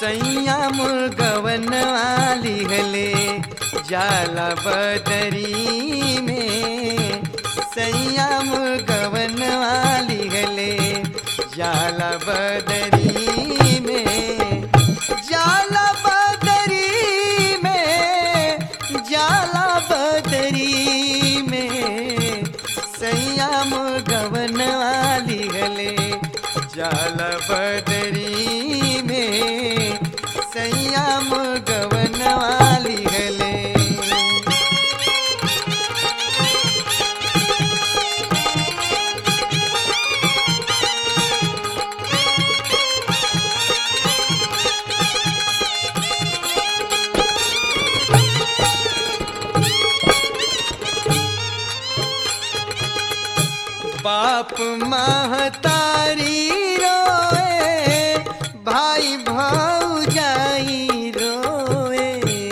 सैया मुर्गवन वाली हले जाला बदरी में सैया मुर्गवन वाली हले जाला बदरी में जाला बदरी में जाला बदरी में सैया मुर्गवन वाली हले जाला बदरी में सैया मुर्गवन वाली हले बाप महतारी रोए भाई भौजाई रोए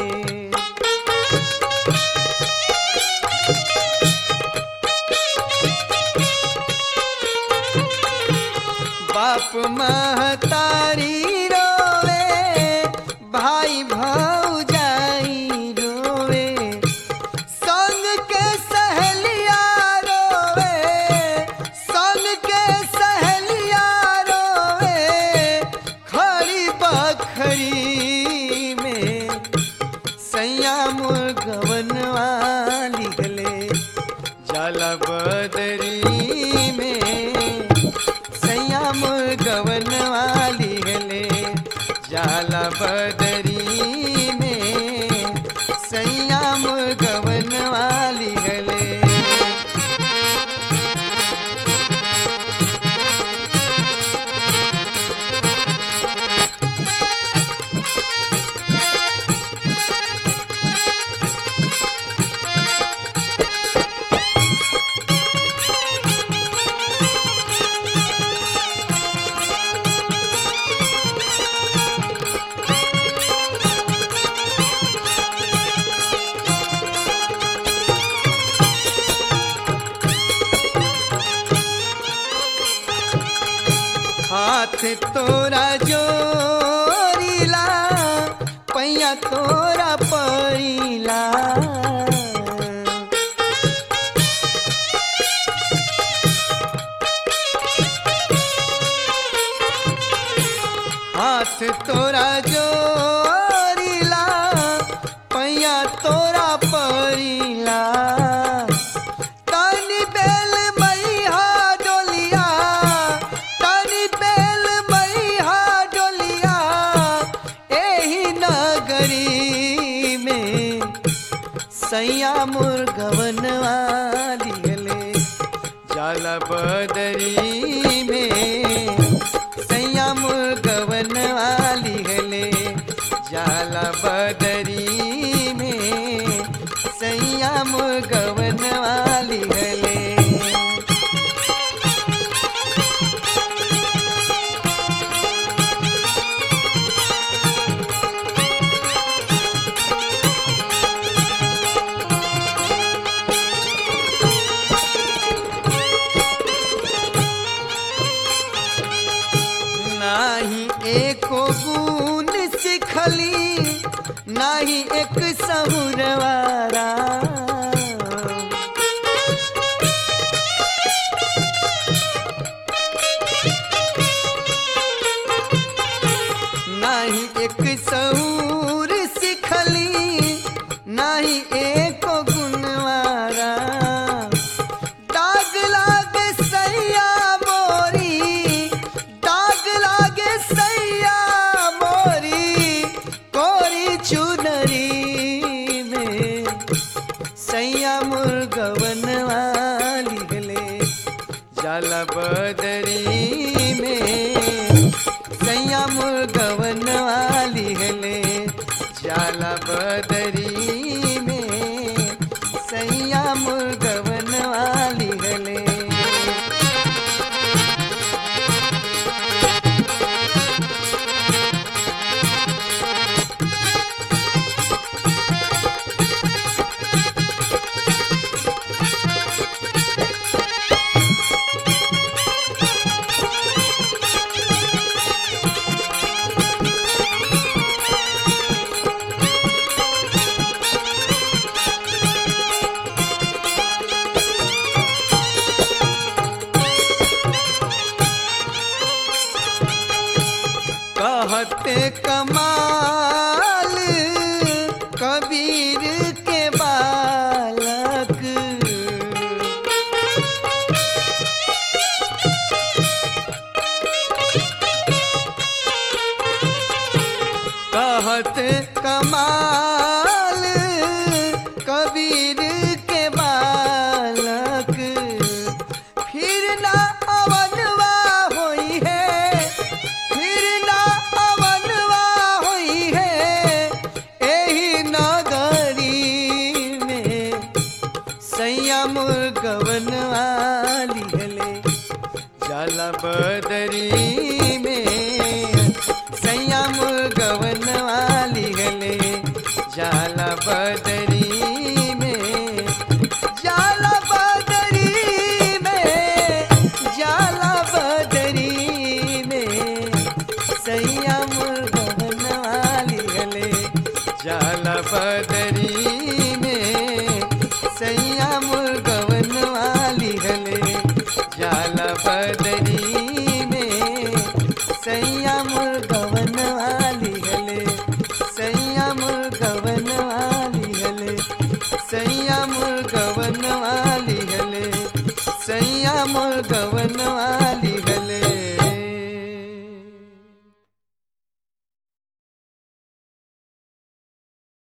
बाप महतारी रोए भाई भौजाई रोए संग के सहेलिया रोवे संग के सहेलिया रोवे खड़ी बखरी में सैया मुर्गवन वाली गले जाला बदरी में सैया मुर्गवन वाली गले जाला बदरी में सैया मुर्गवन वाली गले हाथ तोरा जोरीला पैया तोरा परीला हाथ तोरा जोरीला पैया तोरा परीला तनी बेल मैया डोलिया तनी बेल मैया डोलिया एही नगरी में सैया मुर्गवन वाली गले जाला बदरी में सैया मुर्गवन वाली गले जाला बदरी में सैया मुर्गवन वाली गले नाही एको गुण सिखली नाही एक सहुरवारा नाही एक सहूर सिखली नाही एको गुणवारा दाग लागे सैया मोरी दाग लागे सैया मोरी कोरी चुनरी में सैया मुर्गवन वाली गले जाला बदरी में सैया मुर्गवन वाली गले जाला बदरी में सैया मुर्गवन वाली गले कहते कमाल कबीर के बालक कहत कमाल कबीर के बालक फिर ना अवनवा होई है फिर ना अवनवा होई है एही नगरी में संयम गवन वाली हले जाला बदरी में संयम गवन वाली हले जाला बदरी में जाला बदरी में जाला बदरी में संयम गवन वाली हले जाला बदरी में संयम गवन वाली हले जाला बदरी में संयम गवन वाली